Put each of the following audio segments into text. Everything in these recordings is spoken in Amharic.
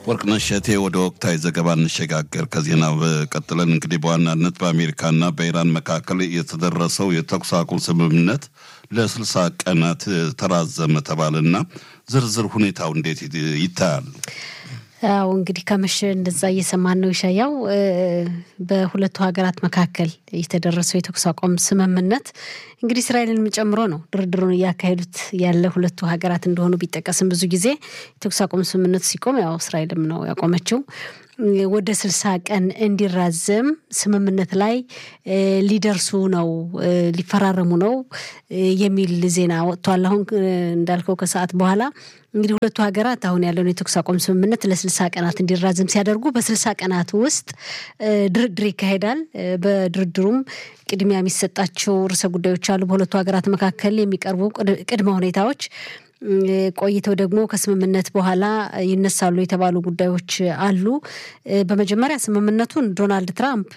ወርቅነሽ እሸቴ ወደ ወቅታዊ ዘገባ እንሸጋገር። ከዜና ቀጥለን እንግዲህ በዋናነት በአሜሪካና በኢራን መካከል የተደረሰው የተኩስ አቁም ስምምነት ለስልሳ ቀናት ተራዘመ ተባለና ዝርዝር ሁኔታው እንዴት ይታያል? አዎ እንግዲህ ከመሸ እንደዛ እየሰማን ነው። ይሻያው በሁለቱ ሀገራት መካከል የተደረሰው የተኩስ አቁም ስምምነት እንግዲህ እስራኤልን ጨምሮ ነው ድርድሩን እያካሄዱት ያለ ሁለቱ ሀገራት እንደሆኑ ቢጠቀስም ብዙ ጊዜ የተኩስ አቁም ስምምነቱ ሲቆም ያው እስራኤልም ነው ያቆመችው ወደ ስልሳ ቀን እንዲራዘም ስምምነት ላይ ሊደርሱ ነው ሊፈራረሙ ነው የሚል ዜና ወጥቷል። አሁን እንዳልከው ከሰዓት በኋላ እንግዲህ ሁለቱ ሀገራት አሁን ያለውን የተኩስ አቁም ስምምነት ለስልሳ ቀናት እንዲራዘም ሲያደርጉ በስልሳ ቀናት ውስጥ ድርድር ይካሄዳል። በድርድሩም ቅድሚያ የሚሰጣቸው ርዕሰ ጉዳዮች አሉ። በሁለቱ ሀገራት መካከል የሚቀርቡ ቅድመ ሁኔታዎች ቆይተው ደግሞ ከስምምነት በኋላ ይነሳሉ የተባሉ ጉዳዮች አሉ። በመጀመሪያ ስምምነቱን ዶናልድ ትራምፕ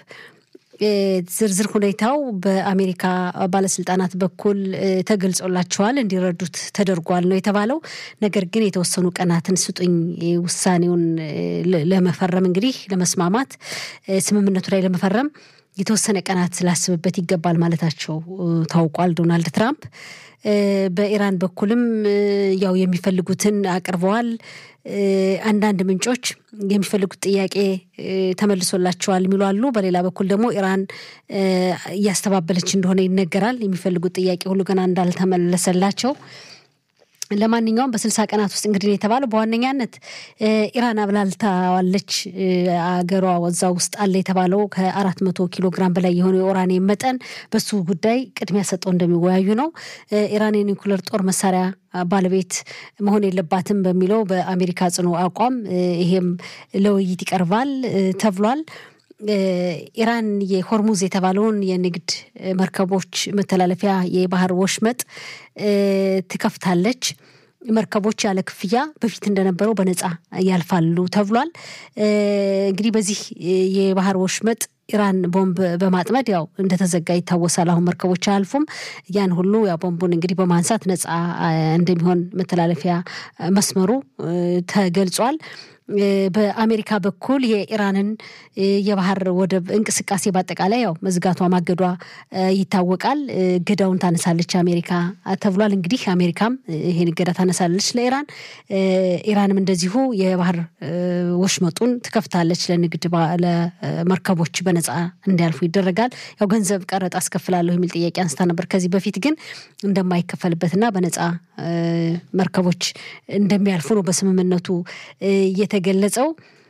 ዝርዝር ሁኔታው በአሜሪካ ባለስልጣናት በኩል ተገልጾላቸዋል፣ እንዲረዱት ተደርጓል ነው የተባለው። ነገር ግን የተወሰኑ ቀናትን ስጡኝ ውሳኔውን ለመፈረም እንግዲህ ለመስማማት ስምምነቱ ላይ ለመፈረም የተወሰነ ቀናት ስላስብበት ይገባል ማለታቸው ታውቋል። ዶናልድ ትራምፕ በኢራን በኩልም ያው የሚፈልጉትን አቅርበዋል። አንዳንድ ምንጮች የሚፈልጉት ጥያቄ ተመልሶላቸዋል የሚሉ አሉ። በሌላ በኩል ደግሞ ኢራን እያስተባበለች እንደሆነ ይነገራል። የሚፈልጉት ጥያቄ ሁሉ ገና እንዳልተመለሰላቸው ለማንኛውም በስልሳ ቀናት ውስጥ እንግዲህ የተባለው በዋነኛነት ኢራን አብላልታዋለች። አገሯ ወዛ ውስጥ አለ የተባለው ከአራት መቶ ኪሎ ግራም በላይ የሆነ የኡራኒየም መጠን በሱ ጉዳይ ቅድሚያ ሰጠው እንደሚወያዩ ነው። ኢራን የኒውክለር ጦር መሳሪያ ባለቤት መሆን የለባትም በሚለው በአሜሪካ ጽኑ አቋም ይሄም ለውይይት ይቀርባል ተብሏል። ኢራን የሆርሙዝ የተባለውን የንግድ መርከቦች መተላለፊያ የባህር ወሽመጥ ትከፍታለች። መርከቦች ያለ ክፍያ በፊት እንደነበረው በነፃ ያልፋሉ ተብሏል። እንግዲህ በዚህ የባህር ወሽመጥ ኢራን ቦምብ በማጥመድ ያው እንደተዘጋ ይታወሳል። አሁን መርከቦች አያልፉም። ያን ሁሉ ያው ቦምቡን እንግዲህ በማንሳት ነፃ እንደሚሆን መተላለፊያ መስመሩ ተገልጿል። በአሜሪካ በኩል የኢራንን የባህር ወደብ እንቅስቃሴ በአጠቃላይ ያው መዝጋቷ ማገዷ ይታወቃል። እገዳውን ታነሳለች አሜሪካ ተብሏል። እንግዲህ አሜሪካም ይሄን እገዳ ታነሳለች ለኢራን። ኢራንም እንደዚሁ የባህር ወሽመጡን ትከፍታለች ለንግድ ለመርከቦች በነፃ እንዲያልፉ ይደረጋል። ያው ገንዘብ ቀረጥ አስከፍላለሁ የሚል ጥያቄ አንስታ ነበር ከዚህ በፊት ግን እንደማይከፈልበትና በነፃ መርከቦች እንደሚያልፉ ነው በስምምነቱ የተገለጸው።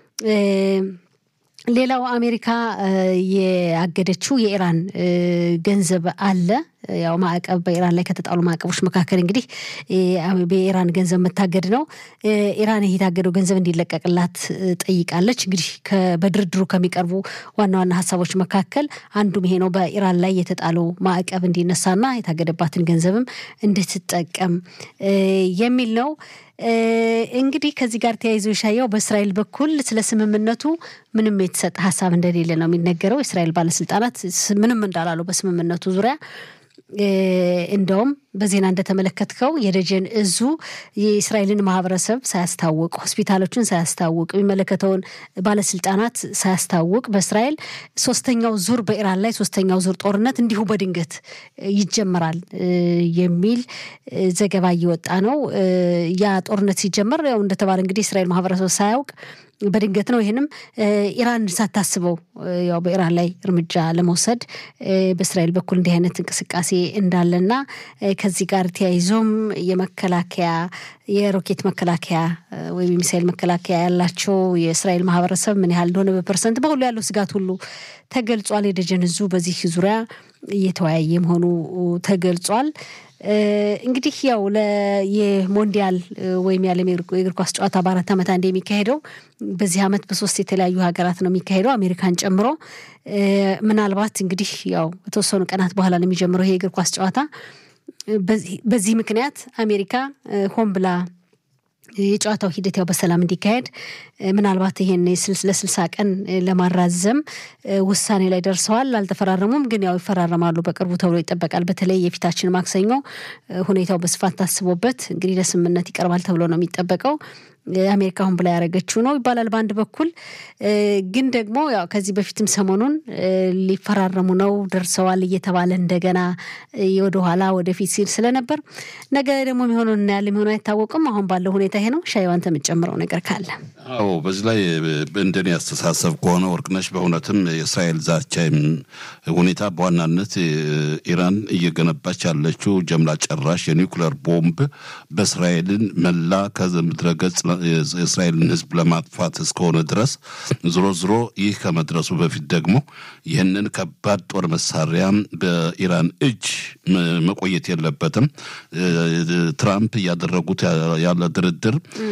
ሌላው አሜሪካ ያገደችው የኢራን ገንዘብ አለ። ያው ማዕቀብ በኢራን ላይ ከተጣሉ ማዕቀቦች መካከል እንግዲህ በኢራን ገንዘብ መታገድ ነው። ኢራን ይህ የታገደው ገንዘብ እንዲለቀቅላት ጠይቃለች። እንግዲህ በድርድሩ ከሚቀርቡ ዋና ዋና ሀሳቦች መካከል አንዱም ይሄ ነው። በኢራን ላይ የተጣለው ማዕቀብ እንዲነሳና የታገደባትን ገንዘብም እንድትጠቀም የሚል ነው። እንግዲህ ከዚህ ጋር ተያይዞ የሻየው በእስራኤል በኩል ስለ ስምምነቱ ምንም የተሰጠ ሀሳብ እንደሌለ ነው የሚነገረው። የእስራኤል ባለስልጣናት ምንም እንዳላሉ በስምምነቱ ዙሪያ እንደውም በዜና እንደተመለከትከው የደጀን እዙ የእስራኤልን ማህበረሰብ ሳያስታውቅ ሆስፒታሎችን ሳያስታውቅ የሚመለከተውን ባለስልጣናት ሳያስታውቅ በእስራኤል ሶስተኛው ዙር በኢራን ላይ ሶስተኛው ዙር ጦርነት እንዲሁ በድንገት ይጀመራል የሚል ዘገባ እየወጣ ነው። ያ ጦርነት ሲጀመር ያው እንደተባለ እንግዲህ እስራኤል ማህበረሰብ ሳያውቅ በድንገት ነው። ይህንም ኢራን ሳታስበው ያው በኢራን ላይ እርምጃ ለመውሰድ በእስራኤል በኩል እንዲህ አይነት እንቅስቃሴ እንዳለና ከዚህ ጋር ተያይዞም የመከላከያ የሮኬት መከላከያ ወይም የሚሳይል መከላከያ ያላቸው የእስራኤል ማህበረሰብ ምን ያህል እንደሆነ በፐርሰንት በሁሉ ያለው ስጋት ሁሉ ተገልጿል። የደጀን እዙ በዚህ ዙሪያ እየተወያየ መሆኑ ተገልጿል። እንግዲህ ያው የሞንዲያል ወይም የዓለም የእግር ኳስ ጨዋታ በአራት ዓመት አንድ የሚካሄደው በዚህ ዓመት በሶስት የተለያዩ ሀገራት ነው የሚካሄደው አሜሪካን ጨምሮ። ምናልባት እንግዲህ ያው በተወሰኑ ቀናት በኋላ ነው የሚጀምረው ይሄ የእግር ኳስ ጨዋታ። በዚህ ምክንያት አሜሪካ ሆን ብላ የጨዋታው ሂደት ያው በሰላም እንዲካሄድ ምናልባት ይሄን ለስልሳ ቀን ለማራዘም ውሳኔ ላይ ደርሰዋል። አልተፈራረሙም፣ ግን ያው ይፈራረማሉ በቅርቡ ተብሎ ይጠበቃል። በተለይ የፊታችን ማክሰኞ ሁኔታው በስፋት ታስቦበት እንግዲህ ለስምምነት ይቀርባል ተብሎ ነው የሚጠበቀው። አሜሪካ አሁን ብላ ያደረገችው ነው ይባላል በአንድ በኩል ግን ደግሞ ያው ከዚህ በፊትም ሰሞኑን ሊፈራረሙ ነው ደርሰዋል እየተባለ እንደገና ወደኋላ ወደፊት ሲል ስለነበር ነገ ደግሞ የሚሆነው እናያለን። የሚሆነው አይታወቅም። አሁን ባለው ሁኔታ ይሄ ነው። ሻይዋን የምጨምረው ነገር ካለ አዎ፣ በዚህ ላይ እንደኔ አስተሳሰብ ከሆነ ወርቅነሽ በእውነትም የእስራኤል ዛቻ ሁኔታ በዋናነት ኢራን እየገነባች ያለችው ጀምላ ጨራሽ የኒውክለር ቦምብ በእስራኤልን መላ ከምድረ ገጽ የእስራኤልን ሕዝብ ለማጥፋት እስከሆነ ድረስ ዝሮ ዝሮ ይህ ከመድረሱ በፊት ደግሞ ይህንን ከባድ ጦር መሳሪያ በኢራን እጅ መቆየት የለበትም። ትራምፕ እያደረጉት ያለ ድርድር